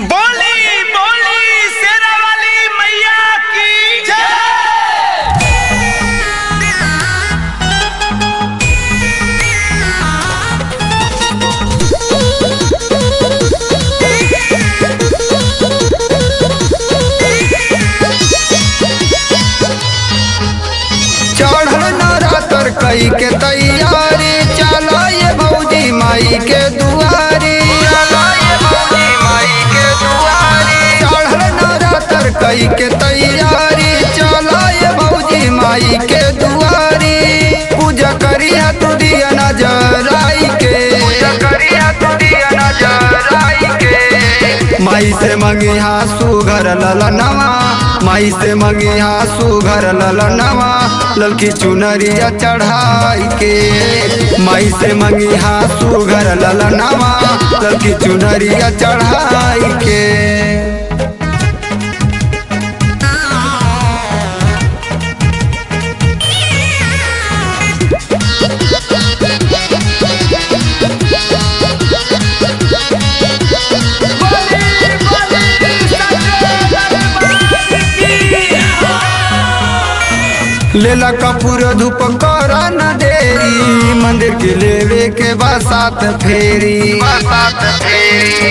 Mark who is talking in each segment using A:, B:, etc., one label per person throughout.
A: बोली बोली शेरा वाली मैया की जय
B: चढ़ल नरातर कई के तैयारी चलो ये भौजी माई के दुआरी चलो ये भौजी माई के दुआरी चढ़ल नरातर कई के तैयारी चलो ये भौजी माई के दुआरी पूजा करिया तू दिया नजर आई के पूजा करिया तू दिया नजर आई के माई से मंगी हासू घर ललनवा माई से मंगी हासू घर ललनवा ललकी चुनरिया चढ़ाई के माई से मंगी हासू घर ललनवा ललकी चुनरिया चढ़ाई के लेला कपूर धूप कर न देरी मंदिर के लेवे के बसात फेरी बसात फेरी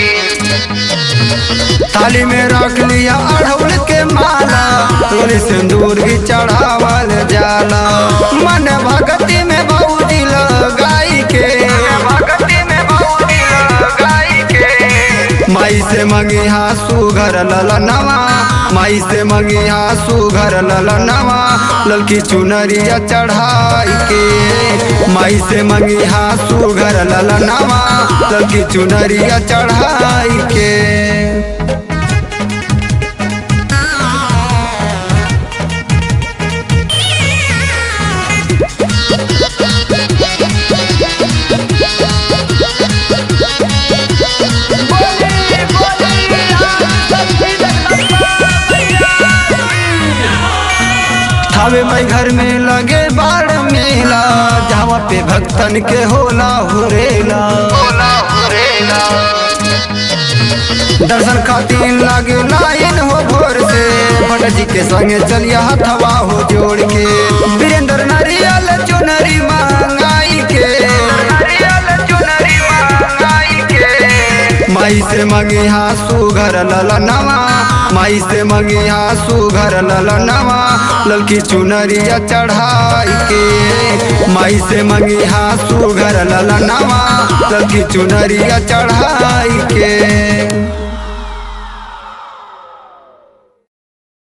B: थाली में रख लिया अड़हुल के माला तोरे सिंदूर भी चढ़ावल जाला मन भक्ति में बहुदी लगाई के भक्ति में बहुदी लगाई के माई से मंगी हासू घर ललनवा माई से मंगी हासू घर ललनवा ललकी चुनरिया चढ़ाई के माई से मंगी हासू घर ललनवा ललकी चुनरिया चढ़ाई के थावे मई घर में लगे बाड़ मेला जहाँ पे भक्तन के होला हुरेला होला हुरेला दर्शन खातिर लागे लाइन हो भोर से भट जी के संगे चलिया हथवा हो जोड़ के वीरेंद्र नारियल चुनरी मांगाई के नारियल चुनरी मांगाई के माई से मंगी हासू घर ललनवा माई से मंगी हासू घर ललनवा ललकी चुनरिया चढ़ाई के माई से मंगी हासू घर ललनवा ललकी चुनरिया चढ़ाई के